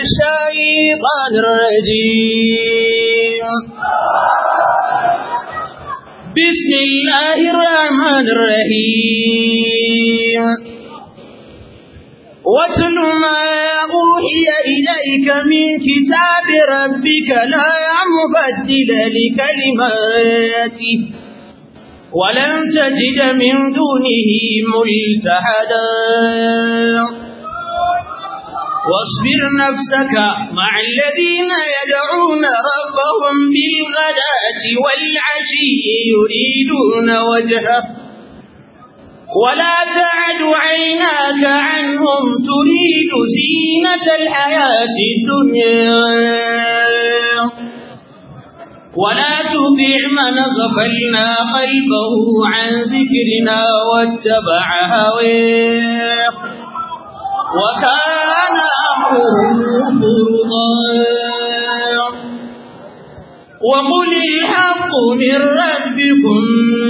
الشيطان الرجيم بسم الله الرحمن الرحيم واتل ما أوحي إليك من كتاب ربك لا مبدل لكلماته ولن تجد من دونه ملتحدا واصبر نفسك مع الذين يدعون ربهم بالغداة والعشي يريدون وجهه ولا تعد عيناك عنهم تريد زينة الحياة الدنيا ولا تطع من غفلنا قلبه عن ذكرنا واتبع هواه وكان أمره فرضا وقل الحق من ربكم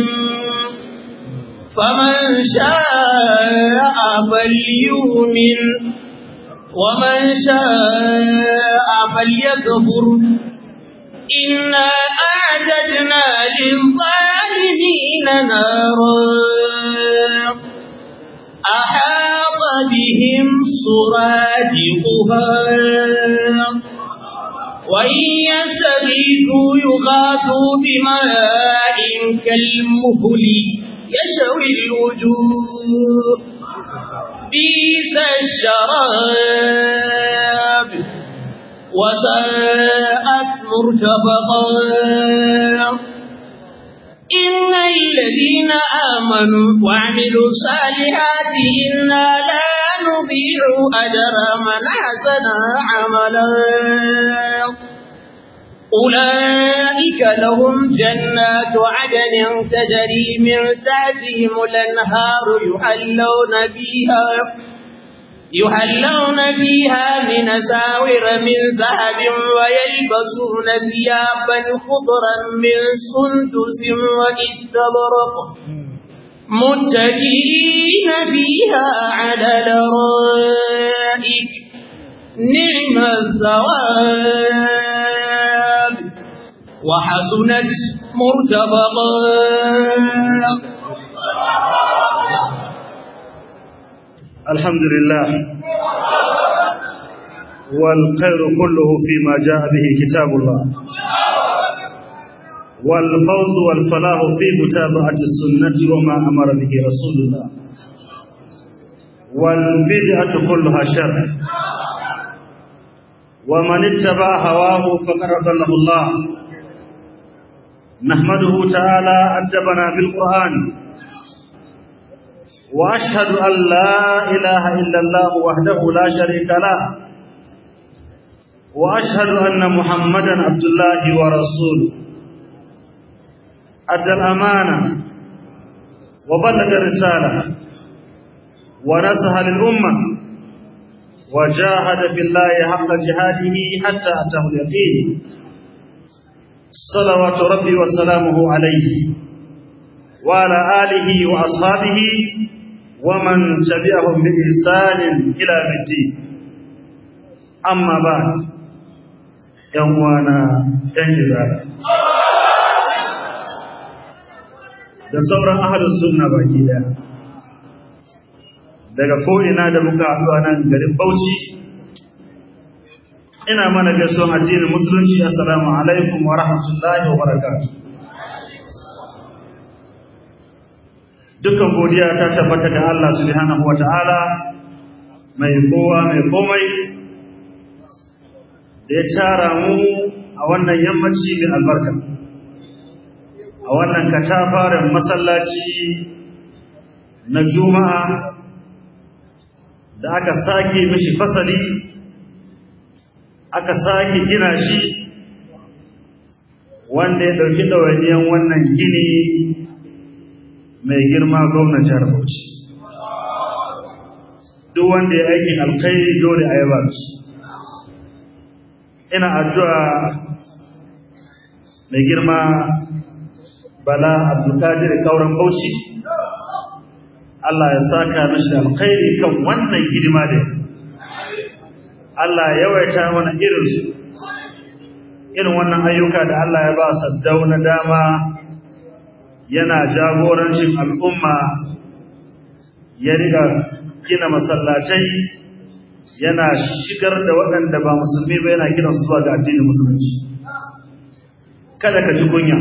فمن شاء فليؤمن ومن شاء فليكفر إنا أعددنا للظالمين نارا أحاط بهم سرادقها وإن يستغيثوا يغاثوا بماء كالمهل يشوي الوجوه بئس الشراب وساءت مرتفقا إن الذين آمنوا وعملوا الصالحات إنا لا نضيع أجر من حسن عملا أولئك لهم جنات عدن تجري من تحتهم الأنهار يحلون فيها يحلون فيها من ساور من ذهب ويلبسون ثيابا خضرا من سندس واستبرق متكئين فيها على الارائك نعم الثواب وحسنت مرتفقا الحمد لله والخير كله فيما جاء به كتاب الله والفوز والفلاح في متابعة السنة وما أمر به رسول الله والبدعة كلها شر ومن اتبع هواه فقد ضله الله نحمده تعالى أدبنا بالقرآن وأشهد أن لا إله إلا الله وحده لا شريك له وأشهد أن محمدا عبد الله ورسوله أدى الأمانة وبلغ الرسالة ونصح للأمة وجاهد في الله حق جهاده حتى أتاه اليقين صلوات ربي وسلامه عليه وعلى آله وأصحابه ومن تبعهم بإحسان إلى الدين أما بعد يوانا ينجزار da sauran ahalus sunna baki daya daga ko'ina da muka haɗu a nan garin Bauchi ina mana gaisuwan addinin musulunci assalamu alaikum wa rahmatullahi wa barakatuh dukkan godiya ta tabbata ga Allah subhanahu wa ta'ala mai kowa mai komai da ya tara mu a wannan yammaci mai albarka a wannan katafaren masallaci na juma'a da aka sake mishi fasali aka sake gina shi wanda ya ɗauki ɗawainiyan wannan gini mai girma gwamnan jihar Bauchi. Duk wanda ya aikin alkhairi dole a yaba shi. Ina addu'a mai girma Bala Abdulkadir Kauran Bauchi. Allah ya saka mishi alkhairi kan wannan hidima da Allah yawaita mana irinsu irin wannan ayyuka da Allah ya ba saddau na dama yana jagorancin al'umma ya riga gina masallatai yana shigar da waɗanda ba musulmi ba yana gina su zuwa ga addinin musulunci kada ka ji kunya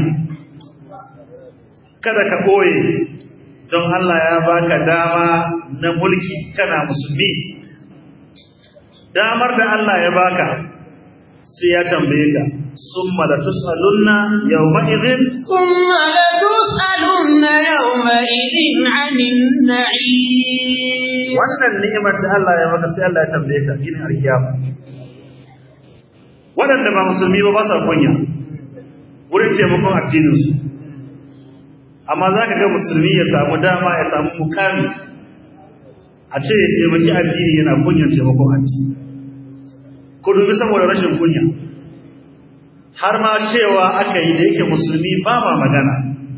kada ka ɓoye don Allah ya baka dama na mulki kana musulmi damar da Allah ya baka sai ya tambaye ka summa la tusalunna yawma idhin thumma la tusalunna yawma idhin 'anil na'im wannan ni'imar da Allah ya maka sai Allah ya tambaye ka shine alkiyama waɗanda ba musulmi ba ba sa kunya wurin taimakon addininsu amma za ka ga musulmi ya samu dama ya samu mukami a ce ya taimaki addini yana kunyan taimakon addini ku dubi saboda rashin kunya har ma cewa aka yi da yake musulmi ba ma magana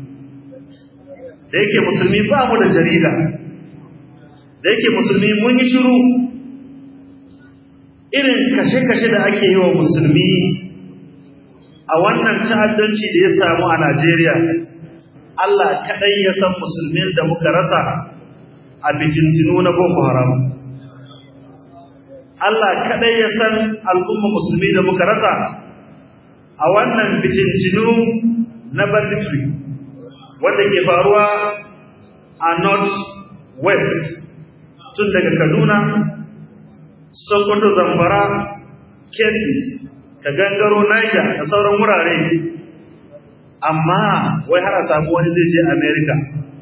da yake musulmi ba mu da jarida da yake musulmi mun yi shiru irin kashe-kashe da ake yi wa musulmi a wannan ta'addanci da ya samu a Najeriya Allah kaɗai ya san musulmin da muka rasa a bijintinu na Boko Haram Allah kaɗai ya san al'umma musulmi da muka rasa a wannan bijintinu na banditry wanda ke faruwa a north west tun daga Kaduna Sokoto Zamfara Kebbi ka gangaro Niger da sauran wurare amma wai har a samu wani zai je America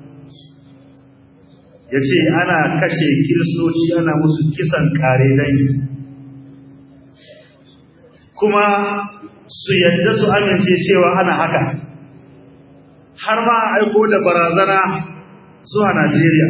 ya ce ana kashe kiristoci ana musu kisan kare dangi kuma su yadda su amince cewa ana haka har ma aiko da barazana zuwa Najeriya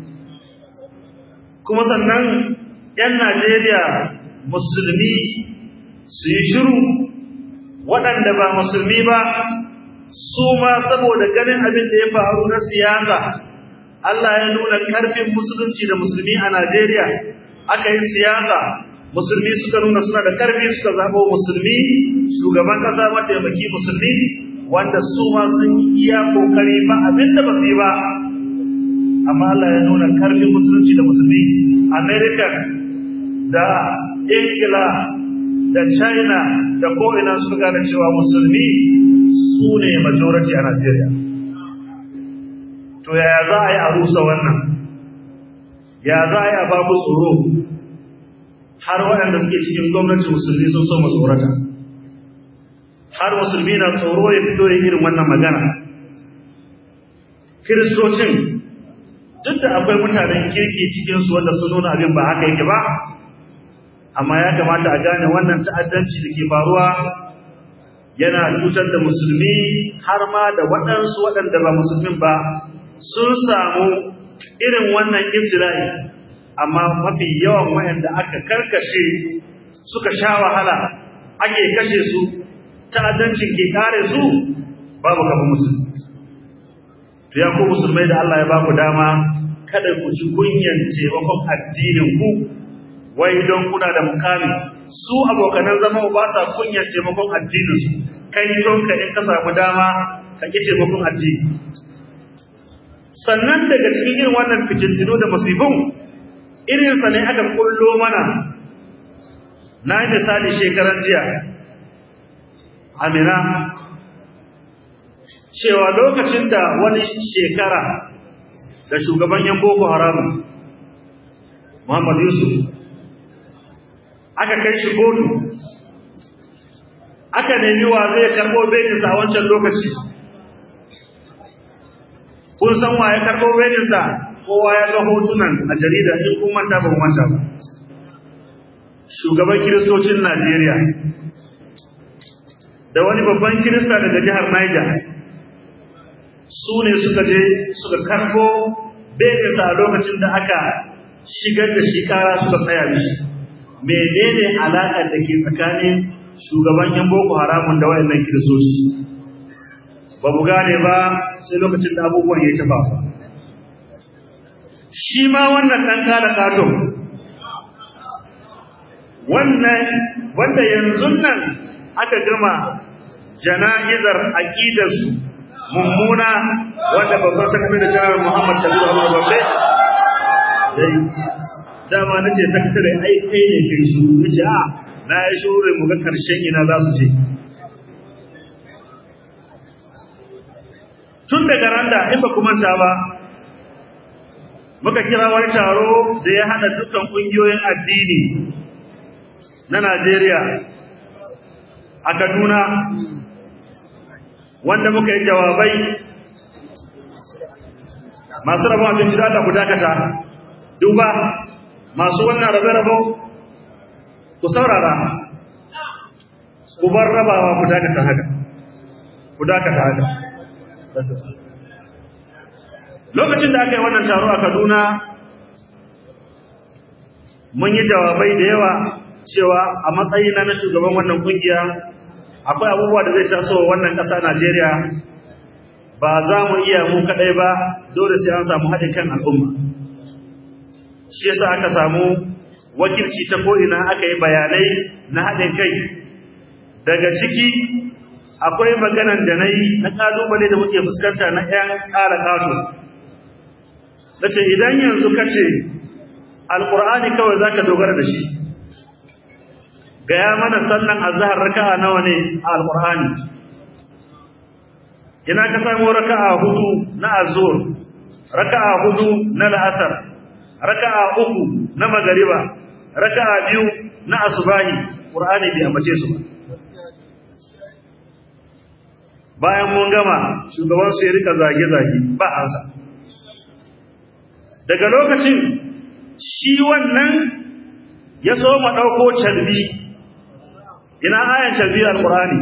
kuma sannan 'yan Najeriya musulmi su yi shiru waɗanda ba musulmi ba su ma saboda ganin abin da ya faru na siyasa Allah ya nuna karfin musulunci da musulmi a Najeriya aka yi siyasa musulmi suka nuna suna da karfi suka zaɓo musulmi shugaban ƙasa mataimaki musulmi wanda su ma sun iya kokari ba abin da ba su yi ba amma Allah ya nuna karfin musulunci da musulmi America da Ingila da China da ko'ina suka gane cewa musulmi su ne majority a Najeriya. To yaya za a yi a rusa wannan? Ya za a yi a babu tsoro har waɗanda suke cikin gwamnati musulmi sun so tsorata. Har musulmi na tsoro ya fito ya irin wannan magana. Kiristocin duk da akwai mutanen kirki cikinsu wanda sun nuna abin ba haka yake ba, amma ya kamata a gane wannan ta'addanci da ke faruwa yana cutar da musulmi har ma da waɗansu waɗanda ba musulmin ba sun samu irin wannan ibtila'i amma mafi yawan wayanda aka karkashe suka sha wahala ake kashe su ta'addancin ke kare su babu kafa musulmi to ya ku musulmai da Allah ya ba ku dama kada ku ji kunyan taimakon addinin ku wai don kuna da mukami su abokanan zama ba sa kunyar taimakon addininsu kai don ka in ka samu dama ka ƙi taimakon addini sannan daga cikin irin wannan fitintinu da musibin irinsa ne aka kullo mana na yi misali shekaran jiya amina cewa lokacin da wani shekara da shugaban yan boko haram muhammad yusuf aka kai shi kotu aka nemi wa zai karɓo belinsa a wancan lokaci kun san wa ya karɓo belinsa kowa ya ga hotunan a jarida in kun manta ba manta ba shugaban kiristocin najeriya da wani babban kirista daga jihar niger su ne suka je suka karɓo belinsa a lokacin da aka shigar da shi kara suka tsaya mishi menene alaƙar da ke tsakanin shugaban yan boko haramun da wayannan kiristoci ba mu gane ba sai lokacin da abubuwan ya tafa shi ma wannan ɗan kala katon wannan wanda yanzu nan aka gama jana'izar aqidarsu mummuna wanda babban sakatare da janar Muhammad Kabiru Ahmad Babbe dai dama nace sakatare ai kai ne kai su nace a na yi shuru mu ga karshen ina za su je tun daga randa in ba kuma ta ba muka kira wani taro da ya hada dukkan kungiyoyin addini na Najeriya a Kaduna wanda muka yi jawabai masu rabon abinci da Allah ku dakata duba masu wannan rabe-rabo ku saurara ku bar rabawa ku dakata haka ku dakata haka lokacin da aka yi wannan taro a Kaduna mun yi jawabai da yawa cewa a matsayina na shugaban wannan kungiya akwai abubuwa da zai taso wannan ƙasa Najeriya ba za mu iya mu kaɗai ba dole sai an samu haɗin kan al'umma shi yasa aka samu wakilci ta ko'ina aka yi bayanai na haɗin kai daga ciki akwai maganan da na yi na ƙalubale da muke fuskanta na ‘yan ƙara ƙato na ce idan yanzu ka ce alƙur'ani kawai za ka dogara da shi gaya mana sallan azhar raka'a nawa ne a alqur'ani ina ka samu raka'a hudu na azhur raka'a hudu na al'asr raka'a uku na magariba raka'a biyu na asubahi qur'ani bai ambace su ba bayan mun gama shugaban su ya rika zage zage ba ansa daga lokacin shi wannan ya so ma dauko calbi ina ayan calbi alqur'ani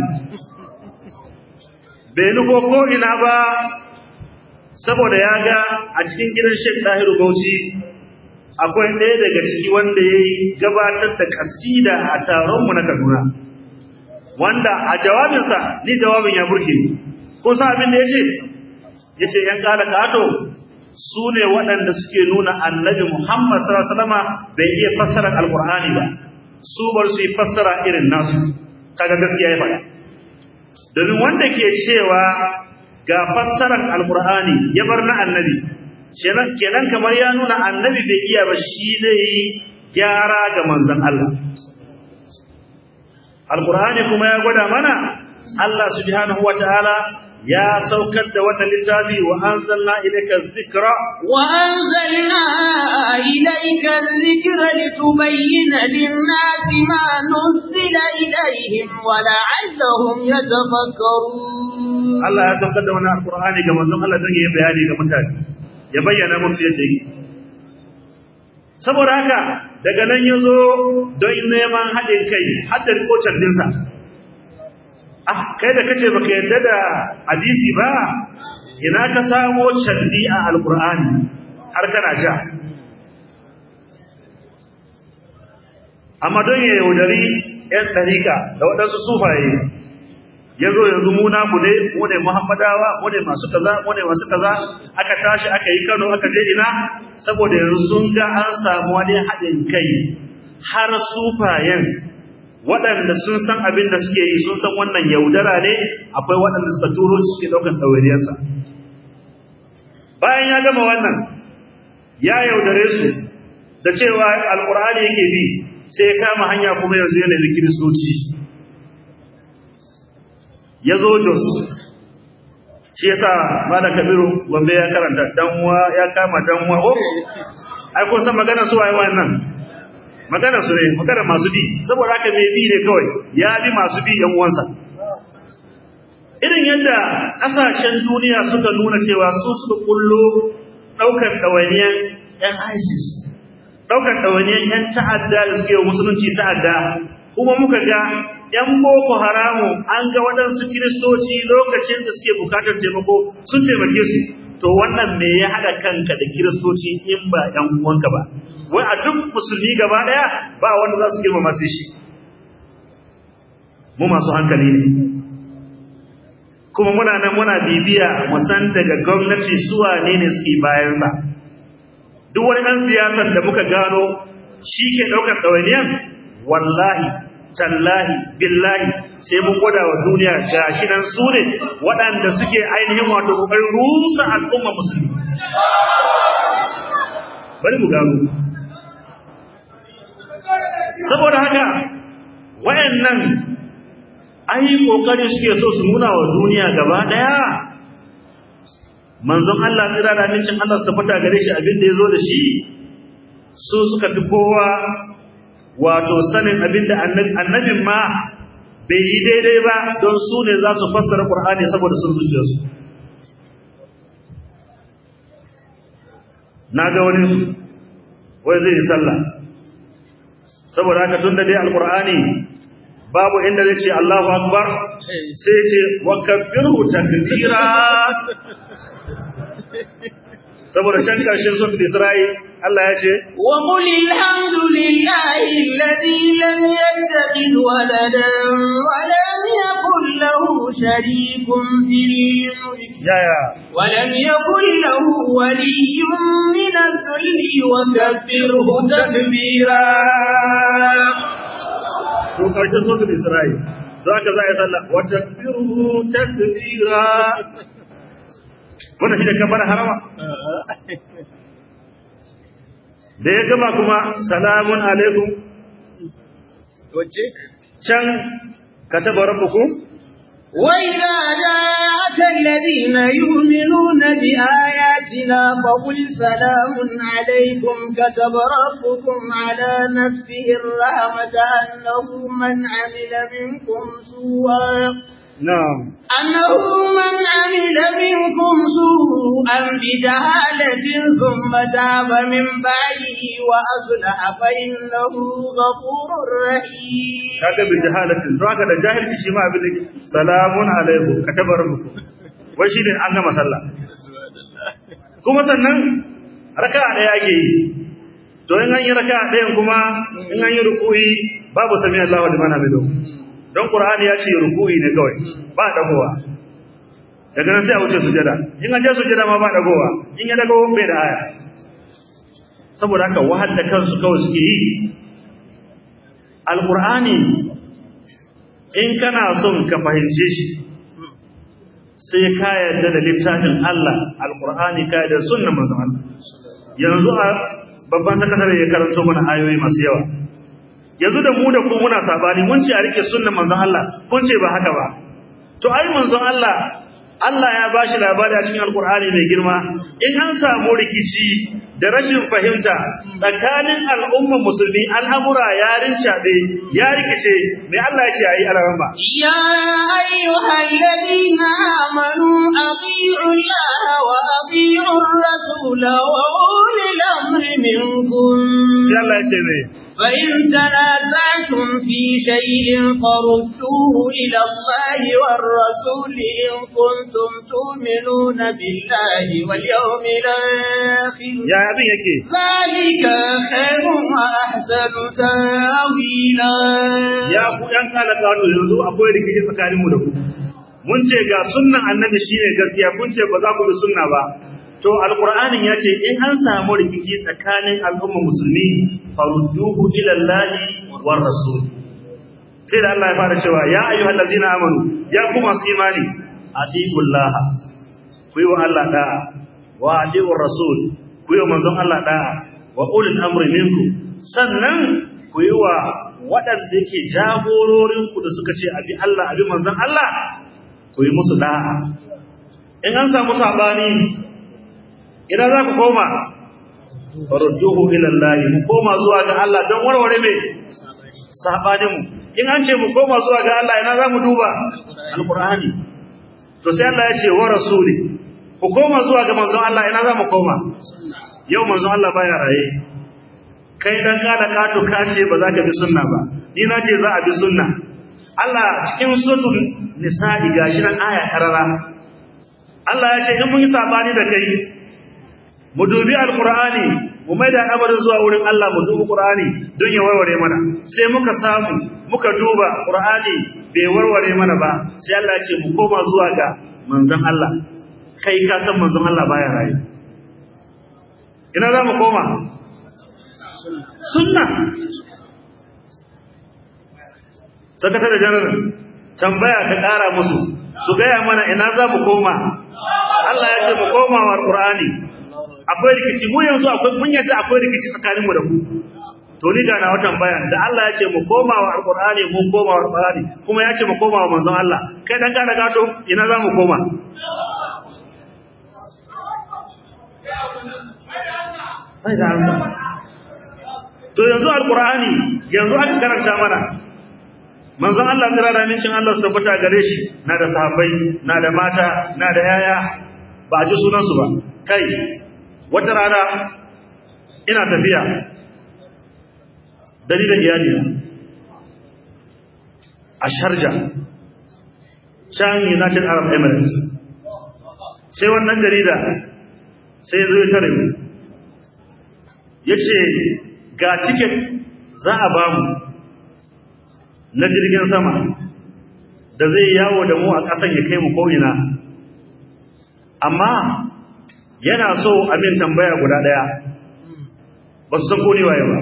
bai nufo ko ina ba saboda ya ga a cikin gidan Sheikh Dahiru Bauchi akwai ɗaya daga ciki wanda ya yi gabatar da kasida a taronmu na Kaduna wanda a jawabinsa ni jawabin ya burge ko sa abin da ya ce ya ce ‘yan ƙala ƙato su ne waɗanda suke nuna annabi Muhammad sallama bai iya fassara alƙur'ani ba su bar su yi fassara irin nasu kaga gaskiya ya faɗa domin wanda ke cewa ga fassarar alkur'ani ya bar na annabi kenan kamar ya nuna annabi bai iya ba shi zai yi gyara ga manzon Allah alkur'ani kuma ya gwada mana Allah subhanahu wataala ya saukar da wannan littafi wa anzalna ilayka dhikra wa anzalna ilayka dhikra litubayyana lin-nasi ma nuzila ilayhim wa la'allahum yatafakkarun Allah ya saukar da wannan alqur'ani ga manzon Allah don ya bayani ga mutane ya bayyana musu yadda yake saboda haka daga nan yazo don neman haɗin kai haddar kocan dinsa ah kai da kace baka yarda da hadisi ba ina ka samo caddi a alqur'ani har kana ja amma don ya yaudari yan ɗarika da waɗansu sufaye ya zo yanzu mu naku ne mu ne muhammadawa mu ne masu kaza mu ne masu kaza aka tashi aka yi kano aka je ina saboda yanzu sun ga an samu wani haɗin kai har sufayen waɗanda sun san abin da suke yi sun san wannan yaudara ne akwai waɗanda suka turo su suke ɗaukar ɗawainiyarsa bayan ya gama wannan ya yaudare su da cewa alƙur'ani yake bi sai ya kama hanya kuma yanzu yana da kiristoci ya zo jos shi yasa malam kabiru gombe ya karanta danwa ya kama danwa ko ai kun san magana su waye wannan magana su ne magana masu bi saboda haka mai bi ne kawai ya bi masu bi yan uwansa irin yadda kasashen duniya suka nuna cewa su suka kullo daukar dawainiyan yan ISIS daukar dawainiyan yan ta'adda da suke musulunci ta'adda kuma muka ga ‘yan boko haramu an ga waɗansu kiristoci lokacin da suke bukatar taimako sun taimake su, to wannan me ya haɗa kanka da kiristoci in ba ‘yan uwanka ba, wai a duk musulmi gaba ɗaya ba wanda za su girmama sai shi. Mu masu hankali ne. Kuma muna nan muna bibiya musan daga gwamnati suwa ne ne suke bayansa. Duk wani ɗan siyasar da muka gano shi ke ɗaukar ɗawainiyan wallahi tallahi billahi sai mun gwada wa duniya gashi nan su ne waɗanda suke ainihin wato ƙoƙarin rusa al'umma musulmi bari mu gano saboda haka wayannan ai kokari suke so su nuna wa duniya gaba daya manzon Allah tsira da amincin Allah su fata gare shi abin da yazo da shi su suka fi kowa wato sanin abin da annabin ma bai yi daidai ba don su ne za su fassara Qur'ani saboda sun zuciya su na ga wani su wai zai yi sallah saboda haka tun da dai alqur'ani babu inda zai ce Allahu akbar sai ce wa kabbiru takbira saboda can karshen suratul Isra'il Allah ya ce wa qul alhamdulillahi alladhi lam yattakhidh waladan wa lam yakul lahu sharikun fil mulk ya ya wa lam yakul lahu waliyyun min adh-dhulli wa kabbirhu takbira to karshen suratul Isra'il don haka za a yi sallah wa takbiru takbira wannan shi da kamar harama da ya gama kuma salamun alaikum wace can kataba rabbukum وإذا جاءك الذين يؤمنون بآياتنا فقل سلام عليكم كتب ربكم على نفسه الرحمة أنه من عمل منكم سوءا na'am أنه من عمل منكم سوءا بجهالة ثم تاب من بعده وأصلح فإنه غفور رحيم kaga bi jahalatin don haka da jahilci shi ma abin da salamun alaikum kataba rabbukum wai shine an gama sallah kuma sannan raka'a daya ake yi to in an yi raka'a dayan kuma in an yi ruku'i babu sami Allahu liman hamidu don Qur'ani ya ce ruku'i ne kawai ba dagowa daga nan sai a wuce sujada in an je sujada ma ba dagowa in ya dago bai da aya saboda haka wahal da kansu kawai suke yi alqur'ani in kana son ka fahimce shi sai ka yarda da littafin Allah alqur'ani ka yarda da sunnar manzon Allah yanzu a babban sakatare ya karanto mana ayoyi masu yawa yanzu da mu da ku muna sabani mun ce a rike sunnar manzon Allah kun ce ba haka ba to ai manzon Allah Allah ya bashi labari a cikin alkur'ani mai girma in an samu rikici da rashin fahimta tsakanin al'umman musulmi al'amura ya rincaɓe ya rikice mai Allah ya ce ayi alaran ba يا أيها الذين آمنوا أطيعوا الله وأطيعوا الرسول وأولي الأمر منكم sai Allah ya ce mai فإن تنازعتم في شيء فردوه إلى الله والرسول إن كنتم تؤمنون بالله واليوم الآخر ya abin yake ذلك خير وأحسن تاويلا ya ku ɗan kala kano yanzu akwai rikici tsakanin mu da ku mun ce ga sunnan annabi shine gaskiya kun ce ba za ku bi sunna ba to alqur'anin ya ce in an samu rikici tsakanin al'umma musulmi farudduhu ila allahi war rasul sai da Allah ya fara cewa ya ayyuhal ladzina amanu ya ku masu imani atiullaha ku yi wa Allah da'a wa atiur rasul ku yi wa manzon Allah da'a wa ulil amri minkum sannan ku yi wa waɗanda yake jagororinku da suka ce abi Allah abi manzon Allah ku yi musu da'a in an samu sabani idan za ku koma farjuhu ila Allah mu koma zuwa ga Allah don warware me sabanin mu in an ce mu koma zuwa ga Allah ina za mu duba alqur'ani to sai Allah ya ce wa rasuli ku koma zuwa ga manzon Allah ina za mu koma yau manzon Allah baya raye kai dan kada kato ka ce ba za ka bi sunna ba ni na ce za a bi sunna Allah cikin suratul nisa'i gashi nan aya karara Allah ya ce in mun yi sabani da kai mu dubi alqur'ani mu maida al'amarin zuwa wurin Allah mu dubi qur'ani don ya warware mana sai muka samu muka duba qur'ani bai warware mana ba sai Allah ya ce mu koma zuwa ga manzon Allah kai ka san manzon Allah baya raye ina za mu koma sunna sakatare janar tambaya ka ƙara musu su gaya mana ina za mu koma Allah ya ce mu koma wa Qur'ani akwai rikici mu yanzu akwai mun yadda akwai rikici tsakaninmu da ku to ni ga na watan bayan da Allah ya ce mu koma wa Qur'ani mu koma wa Qur'ani kuma ya ce mu koma wa manzon Allah kai dan kana gato ina za mu koma bai da ansa to yanzu alqur'ani yanzu aka karanta mana manzon Allah kira da mincin Allah su tabbata gare shi na da sahabbai na da mata na da yaya ba ji sunan su ba kai wata rana ina tafiya dalilin iyali a Sharja can United Arab Emirates sai wannan jarida sai zo ya tare mu yace ga ticket za a bamu na jirgin sama da zai yawo da mu a ƙasan ya kai mu ko'ina amma yana so amin tambaya guda ɗaya ba su san ko waye ba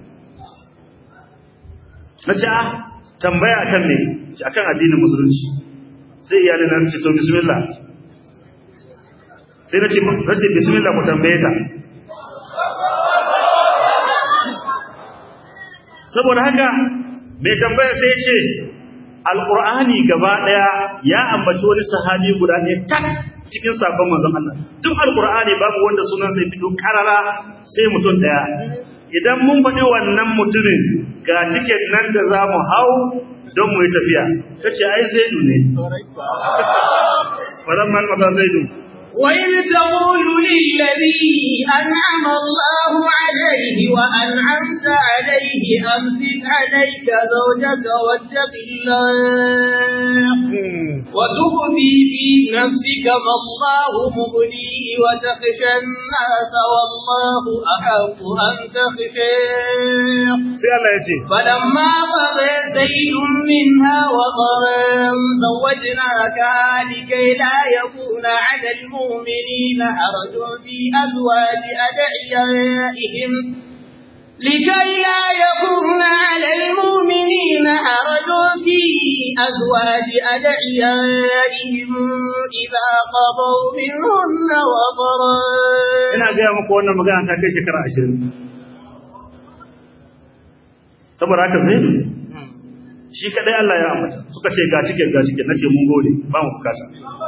na ce a tambaya a kan ne a kan addinin musulunci sai iyalin na ce to bismillah sai na ce bismillah ku tambaye ta saboda haka mai tambaya sai ce alqur'ani gaba daya ya ambaci wani sahabi guda ne tak cikin sabon manzon Allah duk alqur'ani babu wanda sunan sai fito karara sai mutum daya idan mun faɗi wannan mutumin ga cikin nan da za mu hau don mu yi tafiya kace ai zaidu ne falamma qada zaidu وإذ تقول للذي أنعم الله عليه وأنعمت عليه أمسك عليك زوجك واتق الله وتخفي في نفسك ما الله مبديه وتخشى الناس والله أحق أن تخشاه فلما قضى زيد منها وطرا زوجناكها لكي لا يكون على المؤمنين حرج في أزواج أدعيائهم لكي لا يكون على المؤمنين حرج في أزواج أدعيائهم إذا قضوا منهن وطرا ina gaya muku wannan magana ta kai shekara ashirin saboda haka zai shi kadai Allah ya ambata suka ce ga cikin ga cikin nace mun gode ba mu bukata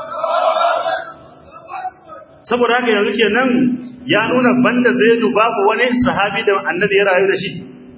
saboda haka yanzu kenan ya nuna banda zaidu babu wani sahabi da annabi ya rayu da shi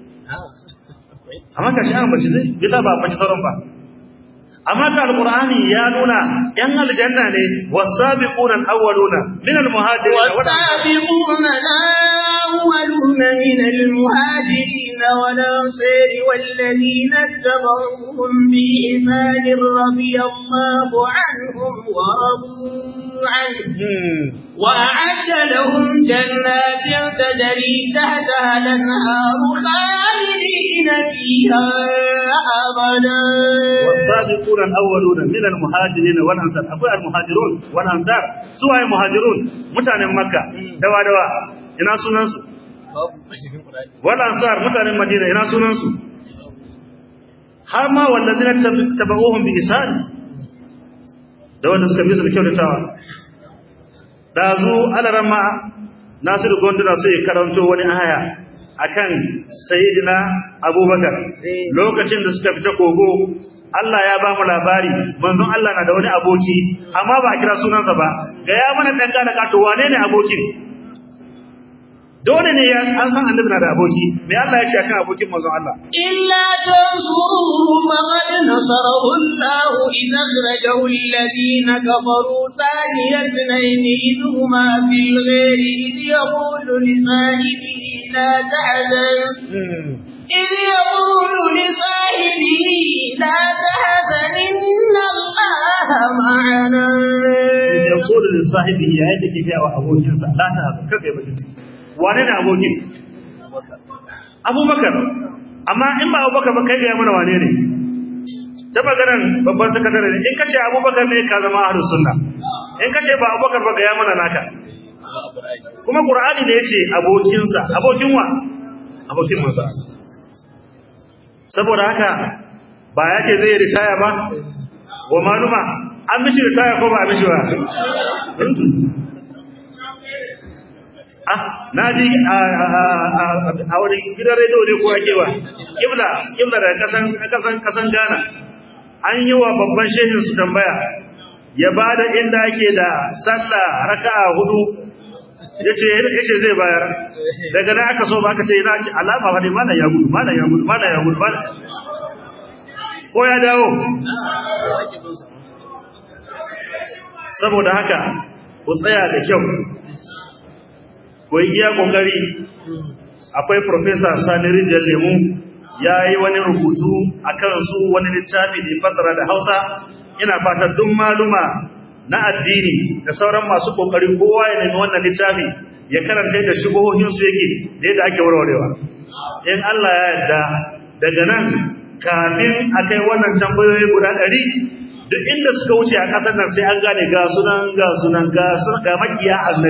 amma ka shi an bace zai bisa ba bace sauran ba amma ka alqur'ani ya nuna yan aljanna ne wasabiquna alawwaluna min almuhajirin والسابقون الأولون من المهاجرين والأنصار والذين اتبعوهم بإحسان رضي الله عنهم ورضوا عنه وأعد لهم جنات تجري تحتها الأنهار خالدين فيها أبدا والسابقون الأولون من المهاجرين والأنصار أقول المهاجرون والأنصار سواء المهاجرون متعنى مكة دوا دوا ina sunansu والأنصار متعنى مدينة ina sunansu har ma wallazina tabauhum bi isan da wanda suka bi su da kyautatawa dazu alarama nasiru gonduna sai ya karanto wani aya akan sayyidina abubakar lokacin da suka fita kogo Allah ya ba mu labari manzon Allah na da wani aboki amma ba a kira sunansa ba ga ya mana dan gane kato wane ne abokin dole ne ya an san annabi na da aboki me Allah ya ce akan abokin manzon Allah إلا تنصروه فقد نصره الله إذ أخرجه الذين كفروا ثاني اثنين إذ هما في الغير إذ يقول لصاحبه لا تحزن إذ يقول لصاحبه لا تحزن إن الله معنا يقول لصاحبه ya yadda ke ga abokinsa la ta kaga bakin ciki wane ne abokin abubakar amma in ba abubakar ba kai ga mana wane ne ta maganar babban sakatare ne in kace abubakar ne ka zama ahlus sunna in kace ba abubakar ba ga ya mana naka kuma qur'ani ne yace abokinsa abokin wa abokin mansa saboda haka ba ya ce zai ritaya ba wa maluma an mishi ritaya ko ba a mishi ba ah na ji a wani gidan rediyo ne ko ake ba kibla kibla da kasan kasan kasan Ghana an yi wa babban shehin su tambaya ya bada inda ake da sallah raka'a hudu yace yace zai bayar daga nan aka so ba aka ce ina ci alama fa ne mana ya gudu mana ya gudu mana ya gudu mana ko ya dawo saboda haka ku tsaya da kyau ku yi iya kokari akwai professor Sani Rijal Lemu ya yi wani rubutu akan su wani littafi da fasara da Hausa ina fatan duk maluma na addini da sauran masu kokari kowa ya nemi wannan littafi ya karanta da shubuhohin su yake da yadda ake warwarewa in Allah ya yarda daga nan kafin akai wannan tambayoyi guda ɗari duk inda suka wuce a ƙasar nan sai an gane ga sunan ga sunan ga sunan ga makiya annabi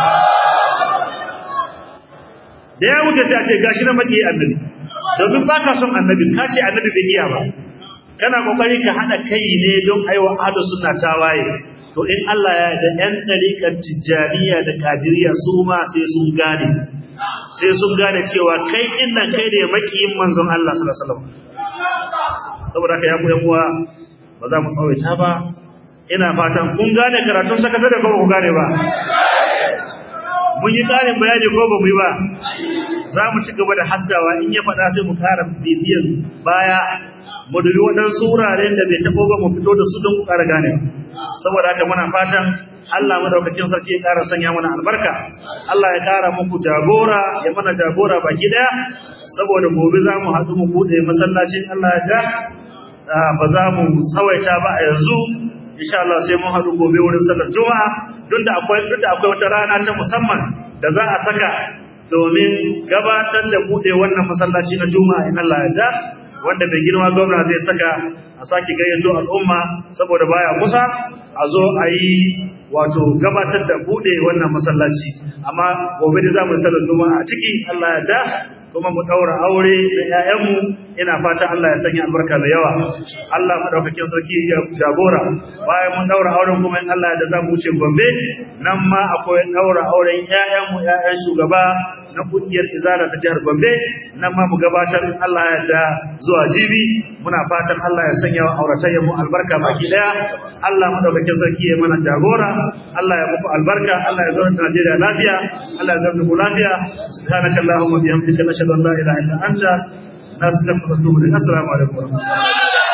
da ya wuce sai a ce gashi na makiya annabi domin ba ka son annabi ka ce annabi bai iya ba kana kokari ka hada kai ne don aiwa ahlus sunna tawaye to in Allah ya da ɗan ɗariƙar tijjaniya da kadiriya su ma sai sun gane sai sun gane cewa kai din nan kai ne makiyin manzon Allah sallallahu alaihi wasallam saboda haka ya ku yan uwa ba za mu tsawaita ba ina fatan kun gane karatun sakatare ko ba ku gane ba mun yi ƙarin bayani ko ba mu yi ba za mu ci gaba da haskawa in ya faɗa sai mu ƙara bibiyan baya mu dubi waɗansu wuraren da bai taɓo ba mu fito da su don ku ƙara gane saboda haka muna fatan Allah madaukakin sarki ya ƙara sanya mana albarka Allah ya ƙara muku jagora ya mana jagora baki ɗaya saboda gobe za mu haɗu mu buɗe masallacin Allah ya ja ba za mu tsawaita ba a yanzu insha Allah sai mun haɗu gobe wurin sallar juma'a duk da akwai duk da akwai wata rana ta musamman da za a saka domin gabatar da buɗe wannan masallaci na juma'a in Allah ya da wanda bai girma gwamna zai saka a sake gayyato al'umma saboda baya kusa a zo a yi wato gabatar da buɗe wannan masallaci amma gobe da za mu sallar juma'a a ciki Allah ya da kuma mu daura aure da ƴaƴanmu ina fata Allah ya sanya albarka da yawa Allah madaukakin sarki ya jagora bayan mun daura auren kuma in Allah da za mu wuce Gombe nan ma akwai daura auren ƴaƴanmu ƴaƴan shugaba na kungiyar izala ta jihar Gombe nan ma mu gabatar Allah ya da zuwa jibi muna fatan Allah ya sanya wa auratayyan mu albarka baki daya Allah madaukakin sarki ya mana jagora Allah ya muku albarka Allah ya zauna Najeriya lafiya Allah ya zauna lafiya subhanakallahumma bihamdika nashhadu an la ilaha illa anta nastaghfiruka wa natubu ilayk assalamu alaikum wa rahmatullahi